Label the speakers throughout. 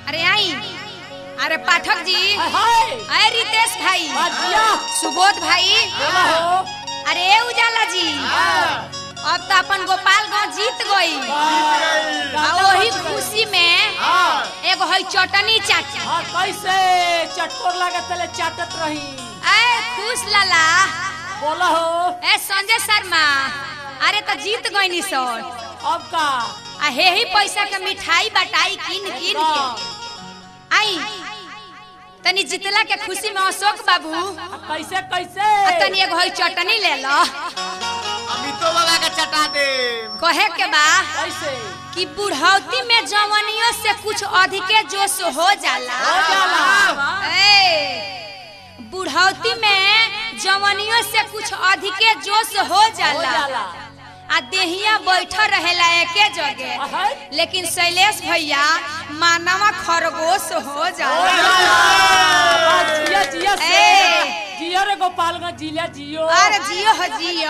Speaker 1: अरे आई अरे पाठक जी
Speaker 2: हाय हाय
Speaker 1: अरे रितेश भाई
Speaker 2: बाजिया
Speaker 1: सुबोध भाई
Speaker 2: बोला हो
Speaker 1: अरे ए उजाला जी अब तो अपन गोपालगंज जीत गई आ वही खुशी में एगो है चटनी चाची
Speaker 2: हाँ कैसे चटकोर लगे तले चाटत रही
Speaker 1: ए खुश लाला
Speaker 2: बोला हो
Speaker 1: ए संजय शर्मा अरे तो जीत गई नी सर
Speaker 2: अब का
Speaker 1: आ हे ही पैसा के मिठाई बटाई किन किन के आई तनी जितला के खुशी में अशोक बाबू
Speaker 2: आ, कैसे कैसे
Speaker 1: आ तनी एगो है चटनी ले लो
Speaker 3: अमितो बाबा का चटा दे
Speaker 1: कहे के बा
Speaker 2: कैसे
Speaker 1: कि बुढ़ौती में जवनियों से कुछ अधिके जोश हो जाला
Speaker 2: हो जाला
Speaker 1: ए, बुढ़ौती में जवनियों से कुछ अधिके जोश हो
Speaker 2: हो
Speaker 1: जाला
Speaker 2: जाला
Speaker 1: आ देहिया बैठल रहेला एके जगह
Speaker 2: अहै,
Speaker 1: लेकिन शैलेश भैया मानवा खरगोश हो
Speaker 2: हो
Speaker 1: जाला
Speaker 2: जाला आ, जिया जिया से
Speaker 1: ए।
Speaker 2: जिया रे गोपालगंज जिला जियो
Speaker 1: अरे जियो हो जियो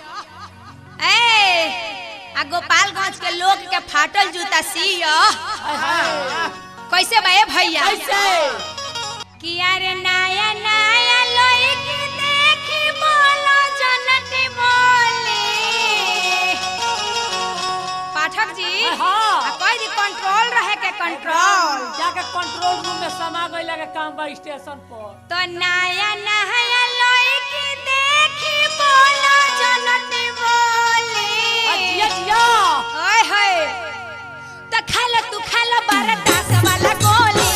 Speaker 1: ए आ गोपालगंज के लोग के फाटल जूता सियो
Speaker 2: हाय, हाय।
Speaker 1: कैसे बा ए भैया
Speaker 2: कैसे
Speaker 1: कि अरे नया नया लड़की देखी बोलो जनती बोली पाठक जी
Speaker 2: हाँ।
Speaker 1: आ कोई दी कंट्रोल रहे के कंट्रोल
Speaker 2: जाके कंट्रोल रूम में समा गई लगे काम बा स्टेशन पर
Speaker 1: तो नया नया लड़की देखी बोलो जनती बोली
Speaker 2: आ, जिया जिया
Speaker 1: ओए होए तो खा लो तू खा लो बारह दस वाला गोली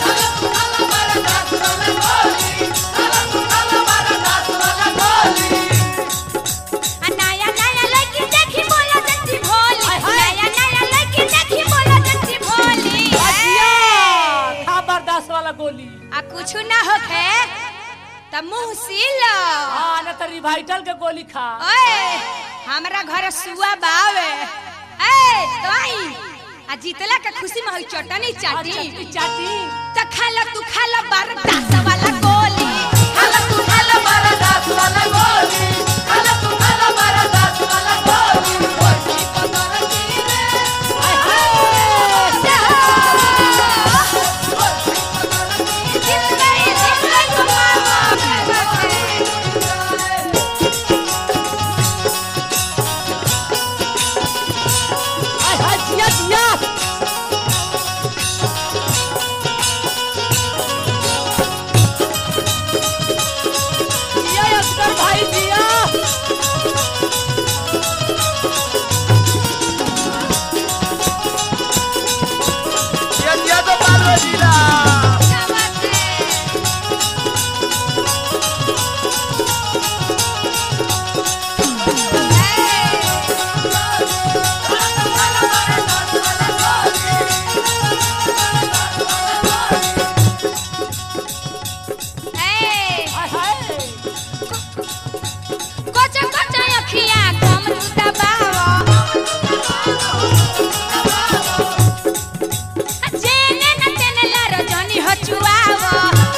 Speaker 1: आ नया नया लड़की देखी बोलो जंती भोली
Speaker 2: हाय, हाय।
Speaker 1: नया नया लड़की देखी बोलो जंती भोली
Speaker 2: आ, जिया
Speaker 1: ए!
Speaker 2: खा बर्दाश्त वाला गोली
Speaker 1: आ कुछ ना होखे त मुंह सीलो
Speaker 2: हाँ न तो रिवाइटल के गोली खा
Speaker 1: ओए हमरा घर सुआ बावे ए तो आई आ जीतला के खुशी में होई चटनी
Speaker 2: आ,
Speaker 1: चाटी
Speaker 2: चटनी चाटी
Speaker 1: तो खा लो तू खा लो बारह दस वाला गोली खा लो तू खा लो बारह दस वाला गोली खा लो तू खा लो बारह दस वाला गोली गोली पकड़ की रे
Speaker 2: हाय, हाय।
Speaker 1: जीत गई जीत गई तू मामा
Speaker 2: हाय, हाय, जिया जिया जिया असगर भाई जिया
Speaker 3: ये दिया तो पालो जिला
Speaker 1: क्या बात है ए
Speaker 2: हाय, हाय।
Speaker 1: कोचा कोचा अखिया कम तू दबावा जेने न तेने लारो जनी हो चुआवा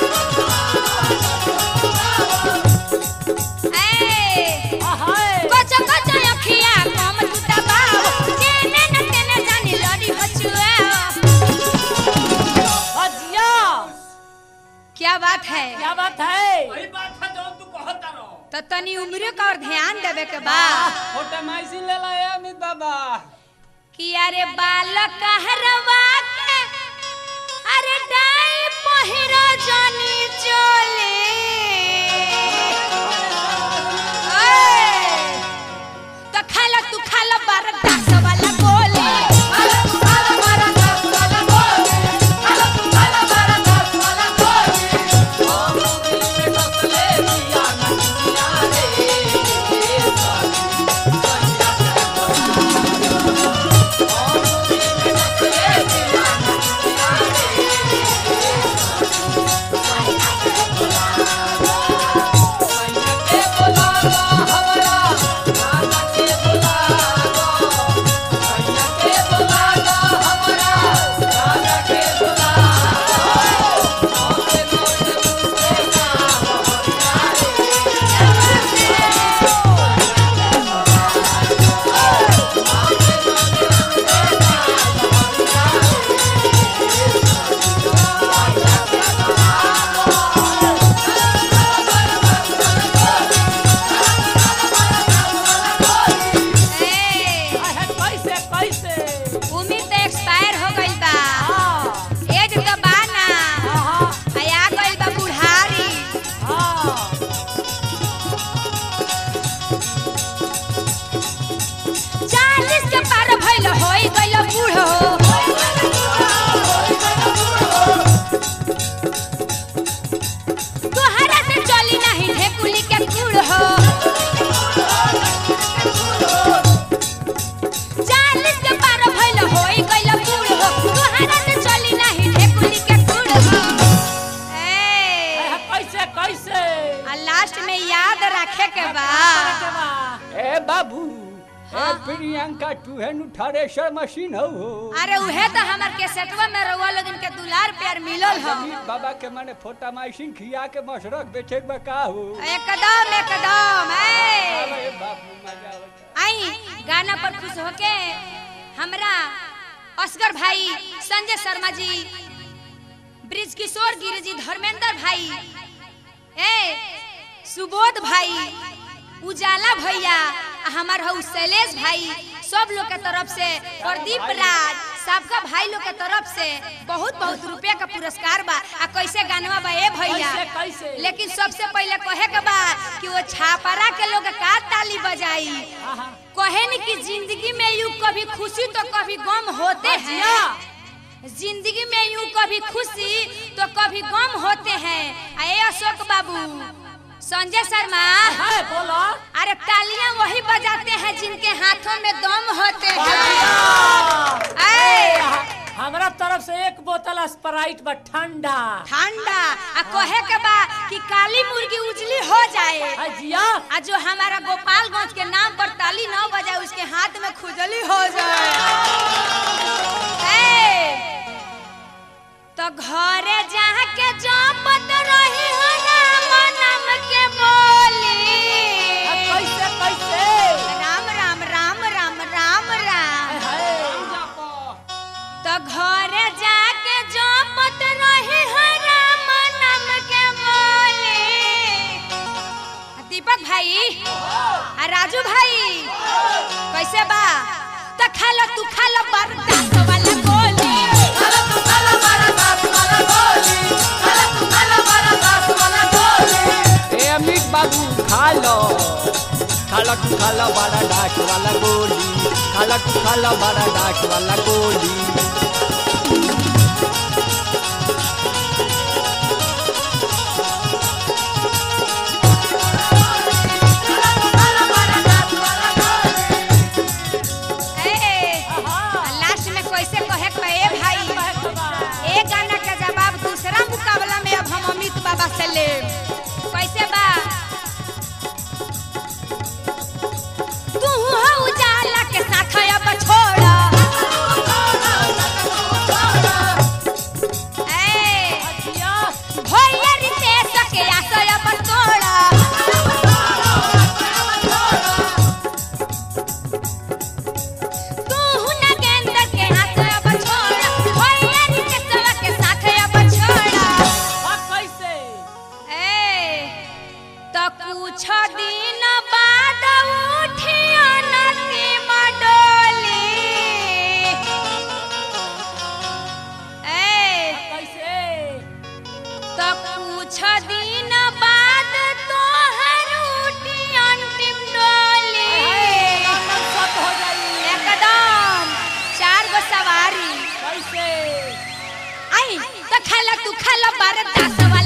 Speaker 1: ए
Speaker 2: हाय, हाय।
Speaker 1: कोचा कोचा अखिया कम तू दबावा जेने न तेने जानी लड़ी हो चुआवा
Speaker 2: हाँ, जिया
Speaker 1: क्या बात है
Speaker 2: क्या बात है
Speaker 4: वही बात है जो तू कहता रहो
Speaker 1: तो तनी उम्र का और ध्यान देवे के बा
Speaker 4: फोटोमाइसिन ले ला ए अमित बाबा
Speaker 1: कि अरे बालक हरवा के अरे डाई पहिरो जानी चोले ओए, तो खा लो तू खा लो बारह दस वाला गोली खा लो तू खा लो बारह दस वाला गोली खा लो तू खा लो बारह दस वाला गोली
Speaker 2: बा
Speaker 4: ए बाबू
Speaker 1: हाँ।
Speaker 4: ए प्रियंका तू है नु थ्रेशर मशीन हो हो
Speaker 1: अरे उहे तो हमार केसेटवा में रउआ लोगन के दुलार प्यार मिलल ह
Speaker 4: अमित बाबा के माने फोटा माइसिन खिया के मशरक बेचे के बका हो
Speaker 1: एकदम एकदम ए
Speaker 4: अरे बाबू मजा आवता
Speaker 1: आई गाना पर खुश होके हमरा असगर भाई संजय शर्मा जी ब्रिज किशोर गिरी जी धर्मेंद्र भाई ए सुबोध भाई उजाला भैया आ हमार हऊ शैलेश भाई सब लोग के तरफ से प्रदीप राज सबका भाई लोग के तरफ से बहुत बहुत रुपया का पुरस्कार बा आ कैसे गानवा बा ए भैया
Speaker 2: कैसे कैसे
Speaker 1: लेकिन सबसे पहले कहे के बा कि वो छापरा के लोग का ताली बजाई
Speaker 2: हाँ, हाँ।
Speaker 1: कहे न कि जिंदगी में यूं कभी खुशी तो कभी गम होते
Speaker 2: बचिया।
Speaker 1: हैं जिंदगी में यूं कभी खुशी तो कभी गम होते हैं अरे अशोक बाबू संजय शर्मा
Speaker 2: है बोलो
Speaker 1: अरे तालियां वही बजाते हैं जिनके हाथों में दम होते हैं
Speaker 2: बचिया।
Speaker 1: ऐ,
Speaker 2: हमरा तरफ से एक बोतल स्प्राइट बा ठंडा
Speaker 1: ठंडा आ कहे के बा कि काली मुर्गी उजली हो जाए
Speaker 2: अजिया
Speaker 1: आ जो हमारा गोपालगंज के नाम पर ताली न बजाए उसके हाथ में खुजली हो जाए ए, तो घरे जाके जपत रही हो राम नाम के बोली
Speaker 2: कैसे कैसे
Speaker 1: राम राम राम राम राम राम
Speaker 2: है।
Speaker 1: तो घरे जाके जपत रही हो राम नाम के बोली दीपक भाई आ राजू भाई कैसे बा तो खा लो तू खा लो बरदास वाला गोली
Speaker 4: ए अमित बाबू खा लो खाला तू खाला बड़ा डाक वाला गोली खाला तू खाला बड़ा डाक वाला गोली
Speaker 1: ए लास्ट में कैसे कहे के बा, ए भाई ए गाना का जवाब दूसरा मुकाबला में अब हम अमित बाबा से ले कैसे बा तू हो उजाला के साथ अब छोड़ा ए भैया रितेश के आशय अब तोड़ा तू न गेंद के हाथ अब छोड़ा भैया रितेश के साथ अब छोड़ा
Speaker 2: कैसे
Speaker 1: ए तो कुछ दिन बाद उठिया नदी मडोली ए
Speaker 2: कैसे
Speaker 1: तो कुछ दिन बाद तोहर उठी अंतिम डोली
Speaker 2: सत हो जाई
Speaker 1: एकदम चार गो सवारी
Speaker 2: कैसे
Speaker 1: आई तो खाला तू खाला बरदास वाला